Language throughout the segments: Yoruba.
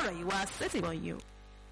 ọ̀rọ̀ yìí wá sétìmọ̀ yìí o.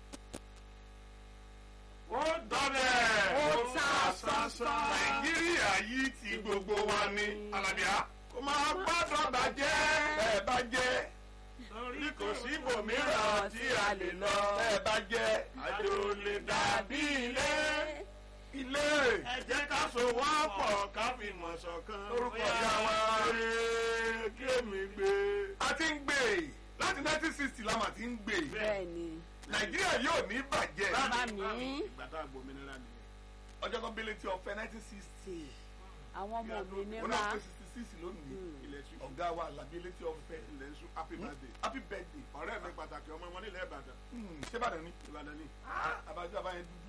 ó dọ́bẹ̀ Ó ta sánsán. nàìjíríà yìí ti gbogbo wa ní alábíà kó máa gbọ́dọ̀ bàjẹ́ bẹ́ẹ̀ bá jẹ́ torí kò sí ibòmíràn tí a lè lọ bẹ́ẹ̀ bá jẹ́ àjò lè dàbí ilé ilé ẹ jẹ́ ká sowọ́pọ̀ ká fi mọ̀ ṣọ̀kan orúkọ ìyá wa rèé kí èmi gbé. a ti ń gbé láti nineteen sixty la mà ti ń gbé bẹ́ẹ̀ni nàìjíríà yóò ní bàjẹ́ bá mi ìgbà tá a gbòmìnira nìyẹn. ọjọ́ kan bẹ́lẹ̀ tí ọ̀fẹ́ nineteen sixty àwọn ọmọ wọn òmìnira náà pé sixty six lónìí ilẹ̀ sùn ọ̀gá wa làbí létí ọ̀fẹ́ ilẹ̀ sùn happy birthday. happy birthday ọ̀rẹ́ mi pàtàkì ọmọ wọn nílẹ̀ ìbàdàn Hmm, ṣé bàdàn ni ìbàdàn ni àbájọ àbáyẹn dúdú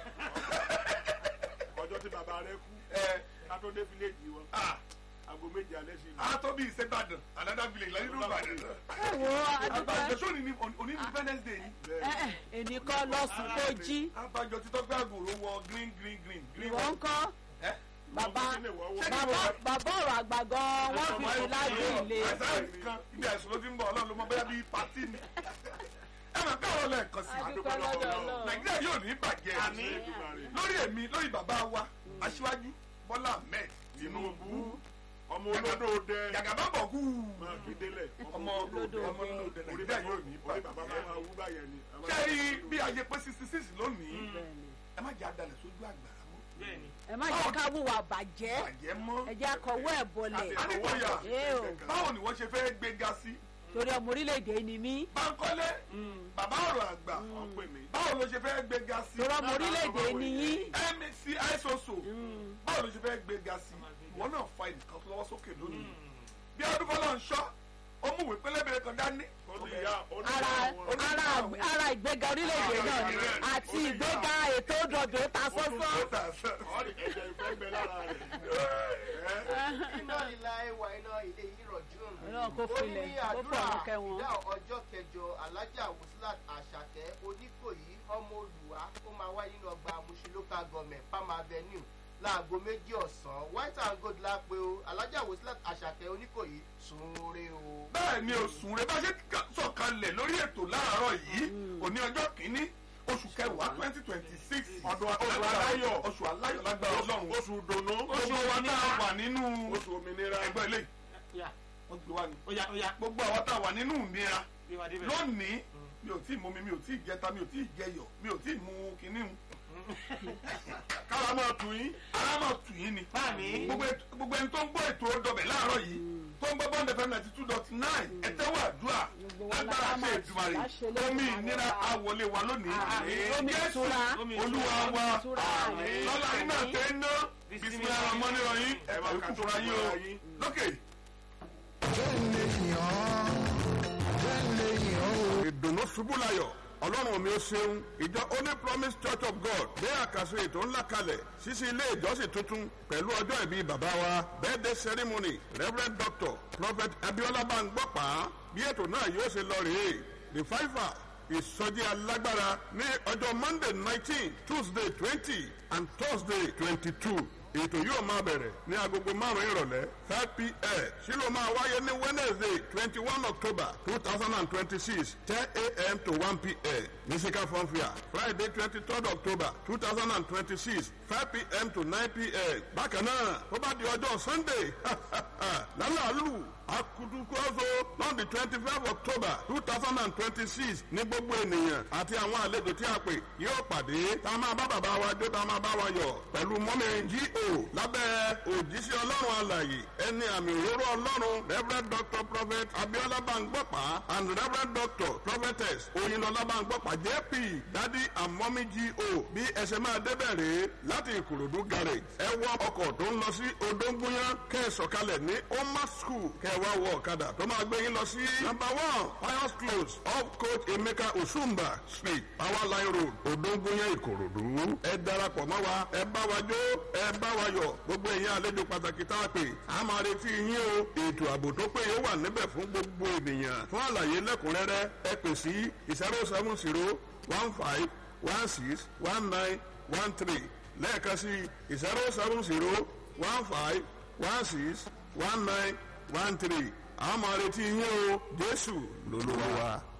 ọjọ́ tí bàbá rẹ kú ẹ ká tó dé fíléèjì wọn ah aago méje alẹ́ sí a tó bí ìṣèbàdàn another village lẹ́yìn ìlú ìbàdàn ẹ wo àbájọ adúgbò sóni ní òní independence day ni ènì kan lọ́sùn tó jí àbájọ títọ́ gbé àgòrò wọ green green green green ìwọ ń kọ́ ẹ bàbá ṣé kí bàbá wọ́n- bàbá ọ̀rọ̀ àgbà gan wọ́n fi sí lágbé ilé àìsàn kan ibi àìsàn ló ti ń bọ̀ ọlọ́run ló mọ bóyá bíi pàtí ni ẹ máa bẹ́ ọ̀rọ̀ lẹ́ẹ̀kan sí i adúpẹ́ lọ́dọ̀ ọlọ́run nàìjíríà yóò ní bàjẹ́ lórí èmi lórí bàbá wa aṣíwájú bọ́lá ahmed tinubu ọmọ olódò dẹ yàgàbá bọ̀ kú máa fi délẹ̀ ọmọ olódò ọmọ olódò orí nàìjíríà yóò ní orí bàbá bàjẹ́ máa wú báyẹn ni. kẹ́rì bí a yẹ pé sixty six lónìí Bẹ́ẹ̀ni. ẹ má jẹ́ adalẹ̀ sójú àgbàrá mọ́ ẹ má jẹ́ ká wùwà bàjẹ́ bàjẹ́ mọ́ ẹ jẹ́ akọ̀wé ẹ̀ bọlẹ̀ adékọ̀yà Ẹ o. báwo ni wọ́n ṣe fẹ́ gbéga sí torí ọmọ orílẹ̀-èdè ni mí Bánkọ́lé bàbá ọ̀rọ̀ àgbà wọ́n pè mí. báwo ló ṣe fẹ́ gbéga sí torí ọmọ orílẹ̀-èdè ni yín mc isoso báwo ló ṣe fẹ́ gbéga sí ìwọ náà fa ìnìkan tó lọ́wọ́ sókè lónìí bí ọdún fọlọ́ ń ṣọ́ ó mú ìwé pélébèrè kan dání ó ní ìyá ó ní ara ìyá wọn. ara ara ìgbéga orílẹ̀-èdè náà ni àti ìgbéga ètò òdòdó ta sọ́sọ́ ọ̀rì ẹ̀jẹ̀ ìfẹ́ gbẹ lára rẹ̀. iná ìlà ẹwà iná ilé yìí rọ̀jùn. Ọlọ́run kó ó filẹ̀, ní kó àdúrà fọ̀run kẹ́ wọn. ìdá ọjọ́ kẹjọ alájà wùsílát àṣàkẹ́ oníkòyí ọmọ olùwà ó máa wáyé nínú ọgbà Mushin local government farm avenue láago méjì ọ̀sán white and gold lápẹ́ o alájà wùsílát àṣàkẹ́ oníkòyí sunre o. bẹ́ẹ̀ ni òsùn rẹ bá ṣe ká- sọ̀kalẹ̀ lórí ètò láàárọ̀ yìí òní ọjọ́ kìíní oṣù kẹwàá twenty twenty six Ọdún aláyọ̀. oṣù aláyọ̀ lágbára ọlọ́run oṣù dùnú oṣù wa tá a wà nínú oṣù òmìnira ẹgbẹ́ ilé Oya, wọ́n gbé wa ni oya, oya. gbogbo àwọn tá a wà nínú ìnira Bí wàá débẹ̀. lónìí mi ò tí ì mú mi mi ò tí ì jẹta mi ò tí ì jẹyọ mi ò tí ì mú kinní mu kára máa tù yín ara máa tù yín ni Báàmí. gbogbo ètò- gbogbo ẹni tó ń gbọ́ ètò ọdọbẹ̀ láàárọ̀ yìí tó ń gbọ́ bond fm ninety two dot nine ẹ̀tẹ́wọ̀ àdúrà Gbogbo wa lágbára la ṣe máa ìdùmarè láṣẹ lórí omi àwọn ìnira ọba. àwọlé wa lónìí Àmín. Omi Jésù ìtura. olúwa wa ìtura. Àmín. lọ́la iná Àmín. tẹ́ ń ná bisimilá ọmọ nírọ̀ yín ẹ̀ máa kú fúnra yín o lókè. ìdùnnú ṣubú layọ̀ ọlọ́run mi ò ṣeun ìjọ only promise church of god gbé àkàsọ ètò ńlá kalẹ̀ ṣíṣí ilé ìjọsìn tuntun pẹ̀lú ọjọ́ ìbí bàbá wa birthday ceremony reverend doctor prophet abiola bangbọ́pá bí ètò náà yóò ṣe lọ rèé revival ìsọjí alágbára ní ọjọ́ monday nineteen tuesday twenty and thursday twenty-two ètò yóò máa bẹ̀rẹ̀ ní agogo márùn-ún ìrọ̀lẹ́ five pm sílò máa wáyé ní wednesday twenty one october two thousand and twenty six ten am to one pm ní sika fọ́nfìà friday twenty third october two thousand and twenty six five pm to nine pm bákan náà tó bá di ọjọ́ sunday lálàálù akutukuoso lọ́ọ̀dì twenty five october two thousand and twenty six ní gbogbo ènìyàn àti àwọn àlejò tí a pè yóò pàdé tá a máa bá bàbá wa jó tá a máa bá wa yọ̀ pẹ̀lú mọ́mí G.O. lábẹ́ òjíṣẹ́ ọlọ́run alàyè ẹni àmì òróró ọlọ́run reverend doctor prophet abiola bangbọ́pá and reverend doctor prophetess oyinlọlá bangbọ́pá jp dadi and mọ́mí G.O. bí ẹsẹ̀ máa débẹ̀ rèé láti ìkòròdú garage ẹ wọ ọkọ̀ tó ń lọ sí odóńgúnyán kẹ́ ẹ sọ̀kalẹ̀ ní oma school kẹ́ ẹ wá wọ ọ̀kadà tó máa gbé yín lọ sí number one pius close off coach emeka osumba street power line road odóńgúnyán ìkòròdú ẹ darapọ̀ mọ́ wa ẹ bá wa jó ẹ bá wa yọ̀ gbogbo ẹ̀yin àlejò pàtàkì tá a pè á máa retí yín o ètò ààbò tó péye wà níbẹ̀ fún gbogbo ènìyàn fún àlàyé lẹ́kùnrẹ́rẹ́ ẹ pè sí zero seven zero one five one six one nine one three lẹ́ẹ̀kan sí zero seven zero one five one six one nine one three àwọn máa retí yín o jésù lolúwa wa.